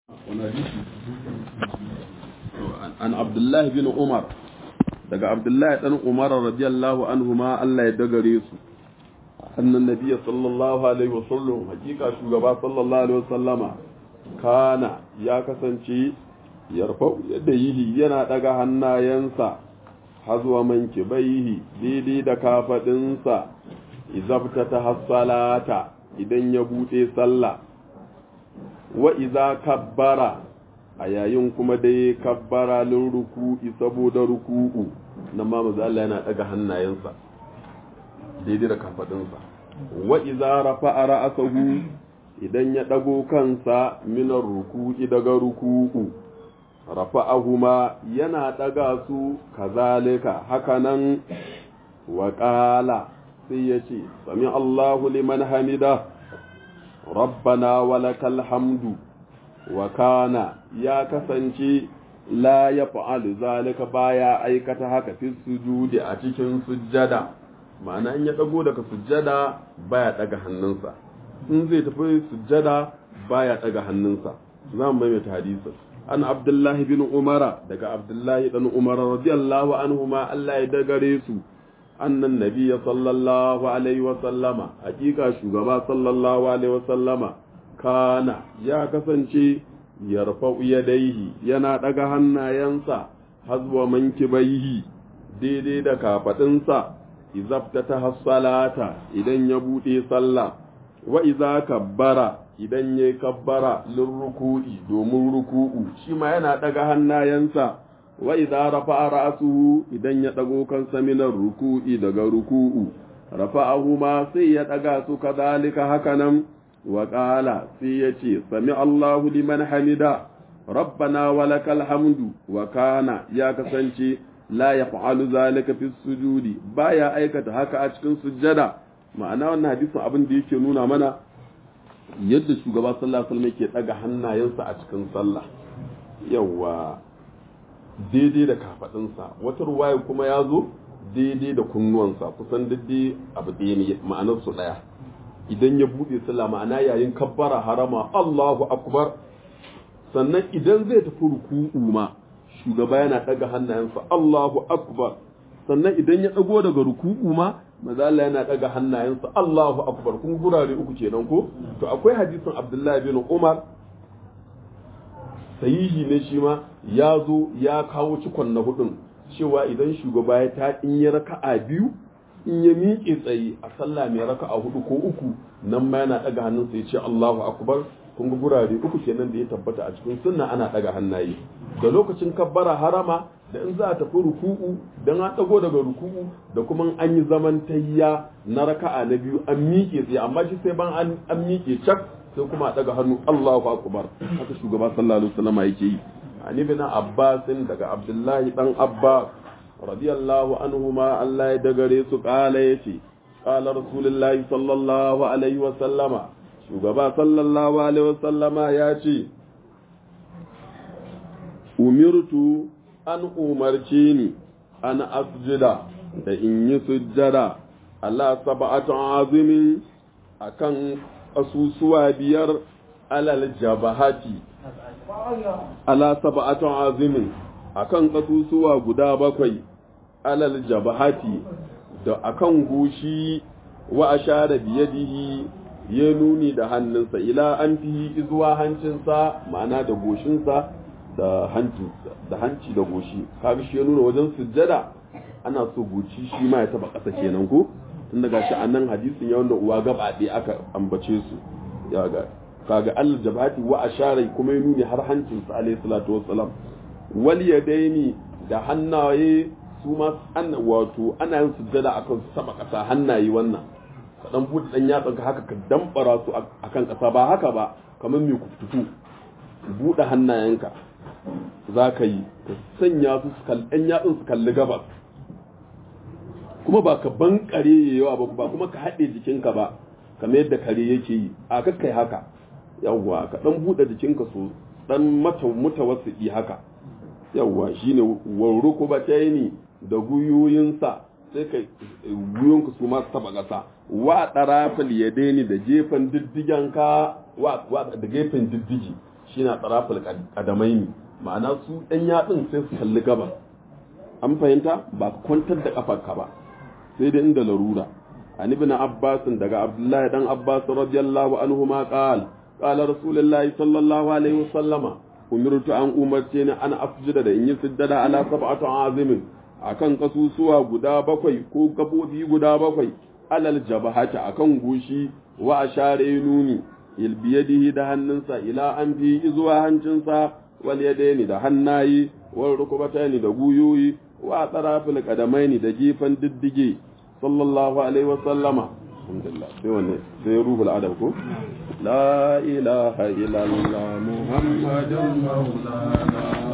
an abdullahi bin umar daga abdullahi dan umar radiyallahu anhu ma Allah ya dagare su annan nabiyyi sallallahu alaihi wasallam hakika shugaba sallallahu alaihi wasallama kana ya kasance yarfa yadda yihi yana daga hannayensa hazuwa manki baihi daidai da kafadinsa izabta ta hassalata idan ya bude sallah wa iza kabbara a yayin kuma dai kabbara lin ruku'i saboda ruku'u nan ma maza Allah yana daga hannayensa daidai da kafadinsa wa iza rafa'a ra'asahu idan ya dago kansa minar ruku'i daga ruku'u rafa'ahuma yana daga su kazalika hakanan wa qala sai yace sami Allahu liman hamida rabbana walakal hamdu wa kana ya kasance la ya fa'alu zalika baya aikata haka fi sujudi a cikin sujjada ma'ana in ya dago daga sujjada baya daga hannunsa in zai tafi sujjada baya daga hannunsa za mu maimaita hadisin an abdullahi bin umara daga abdullahi dan umara radiyallahu anhuma Allah ya dagare su annan nabiyya sallallahu alaihi wa sallama hakika shugaba sallallahu alaihi wa sallama kana ya kasance yarfa'u yadaihi yana daga hannayensa hazwa mankibaihi daidai da kafadinsa izabta ta hassalata idan ya bude sallah wa iza kabbara idan ya kabbara lin ruku'i domin ruku'u shi ma yana daga hannayensa wa idza rafa'a ra'suhu idan ya dago kansa minar ruku'i daga ruku'u rafa'ahu ma sai ya daga su kadalika hakanan wa qala sai ya ce sami Allahu liman hamida rabbana walakal hamdu wa kana ya kasance la yaf'alu zalika fi sujudi baya aikata haka a cikin sujjada ma'ana wannan hadisin abin da yake nuna mana yadda shugaba sallallahu alaihi wasallam yake daga hannayensa a cikin sallah yawa daidai da kafadinsa wata ruwaya kuma ya zo daidai da kunnuwansa kusan daidai abu ɗaya ne ma'anar su ɗaya idan ya buɗe sallah ma'ana yayin kabbara harama Allahu akbar sannan idan zai tafi ruku'u ma shugaba yana ɗaga hannayensa Allahu akbar sannan idan ya ɗago daga ruku'u ma maza Allah yana ɗaga hannayensa Allahu akbar kun gurare uku kenan ko to akwai hadisin Abdullahi bin Umar sahihi ne shi ma ya zo ya kawo cikon na hudun cewa idan shugaba ya ta in ya raka'a biyu in ya miƙe tsaye a sallah mai raka'a hudu ko uku nan ma yana ɗaga hannunsa ya ce Allahu akbar kun ga gurare uku kenan da ya tabbata a cikin sunna ana ɗaga hannaye da lokacin kabbara harama da in za a tafi ruku'u dan an ɗago daga ruku'u da kuma an yi zaman tayya na raka'a na biyu an miƙe tsaye amma shi sai ban an miƙe cak sai kuma a daga hannu Allahu akbar haka shugaba sallallahu alaihi wasallam yake yi ani bin Abbas daga Abdullahi dan Abbas radiyallahu anhuma Allah ya dagare su kala yace qala rasulullahi sallallahu alaihi wasallama shugaba sallallahu alaihi wasallama ya ce umirtu an umarce ni an asjida da in yi sujjada Allah sab'atu azimin akan ƙasusuwa biyar alal jabahati ala sab'atun azimin akan ƙasusuwa guda bakwai alal jabahati da akan gushi wa ashara biyadihi ya nuni da hannunsa ila an fihi zuwa hancinsa ma'ana da goshinsa da hanci da hanci da goshi kaga shi ya nuna wajen sujjada ana so goci shi ma ya taba ƙasa kenan ko tun daga shi annan hadisin ya wanda uwa gaba ɗaya aka ambace su ya ga kaga Allah jabati wa ashara kuma ya nuni har hancin sa alayhi salatu wassalam wal yadaini da hannaye su ma an wato ana yin sujjada akan su sama kasa hannaye wannan ka dan bude dan yatsan ka haka ka dambara su akan kasa ba haka ba kamar mai kuftutu bude hannayenka za ka yi ka sanya su ɗan yatsun su kalli gabas kuma ba ka bankare yawa ba ba kuma ka haɗe jikinka ba kamar yadda kare yake yi a kakkai haka yawwa ka dan buɗe jikinka so dan mata mutawassidi haka yawwa shine warru ko ba ni da guyoyinsa sai ka guyonka su ma taba ƙasa wa ɗarafal yadaini da gefen diddigenka wa da gefen diddigi shine taraful qadamaini ma'ana su ɗan yatsun sai su kalli gabas an fahimta ba kwantar da kafarka ba sai dai inda larura an ibn abbas daga abdullahi dan abbas radiyallahu anhu ma qala qala rasulullahi sallallahu alaihi wasallama umirtu an umarce ni an afjida da in yi sujjada ala sab'atu azimin akan kasusuwa guda bakwai ko gabobi guda bakwai alal jabahata akan gushi wa ashare nuni il biyadihi da hannunsa ila an fi zuwa hancinsa wal yadaini da hannayi wal rukubataini da guyoyi wa tarafil qadamaini da gifan diddige sallallahu alaihi wa sallama alhamdulillah sai wanne sai ruhul adab ko la ilaha illallah muhammadun maulana